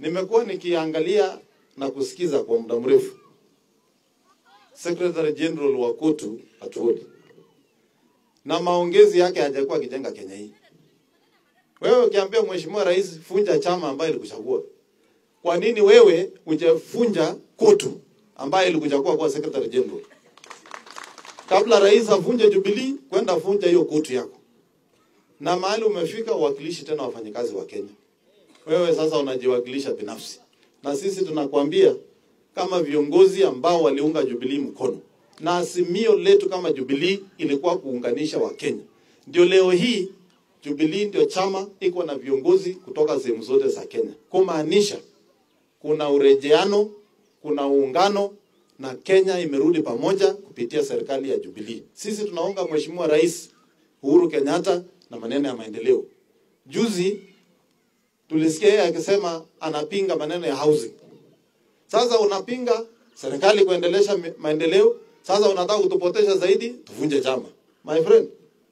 Nimekuwa nikiangalia na kusikiza kwa muda mrefu Secretary General wa KOTU Atuoli, na maongezi yake hajakuwa akijenga Kenya hii. Wewe ukiambia Mheshimiwa Rais funja chama ambaye ilikuchagua, kwa nini wewe hujafunja KOTU ambaye ilikuchagua kuwa Secretary General? Kabla rais avunje Jubilee, kwenda funja hiyo KOTU yako, na mahali umefika uwakilishi tena wafanyakazi wa Kenya. Wewe sasa unajiwakilisha binafsi, na sisi tunakwambia kama viongozi ambao waliunga Jubilee mkono, na azimio letu kama Jubilee ilikuwa kuunganisha Wakenya. Ndio leo hii Jubilee ndio chama iko na viongozi kutoka sehemu zote za Kenya, kumaanisha kuna urejeano, kuna uungano na Kenya imerudi pamoja kupitia serikali ya Jubilee. Sisi tunaunga Mheshimiwa Rais Uhuru Kenyatta na maneno ya maendeleo. Juzi tulisikia yeye akisema anapinga maneno ya housing. Sasa unapinga serikali kuendelesha mi- maendeleo, sasa unataka kutupotesha zaidi, tuvunje chama. My friend,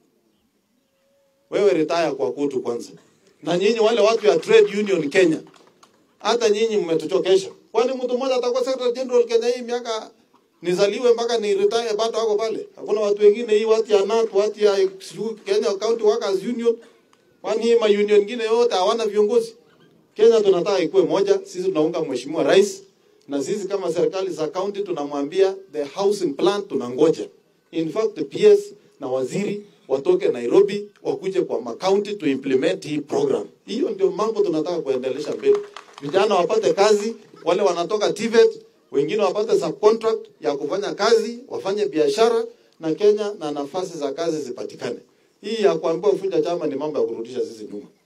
wewe retire kwa kutu kwanza. Na nyinyi wale watu ya trade union Kenya, hata nyinyi mmetuchokesha. Kwani mtu mmoja atakuwa secretary general Kenya hii miaka nizaliwe mpaka ni retire bado wako pale? Hakuna watu wengine hii watu ya NAT, watu ya sijui Kenya County Workers Union, kwani hii ma union nyingine yote hawana viongozi? Kenya tunataka ikuwe moja. Sisi tunaunga mheshimiwa rais, na sisi kama serikali za county tunamwambia the housing plan tunangoja. In fact the PS na waziri watoke Nairobi wakuje kwa makaunti to implement hii program. Hiyo ndio mambo tunataka kuendelesha mbele. Vijana wapate kazi, wale wanatoka TVET, wengine wapate subcontract ya kufanya kazi, wafanye biashara na Kenya na nafasi za kazi zipatikane. Hii ya kuambiwa ufunja chama ni mambo ya kurudisha sisi nyuma.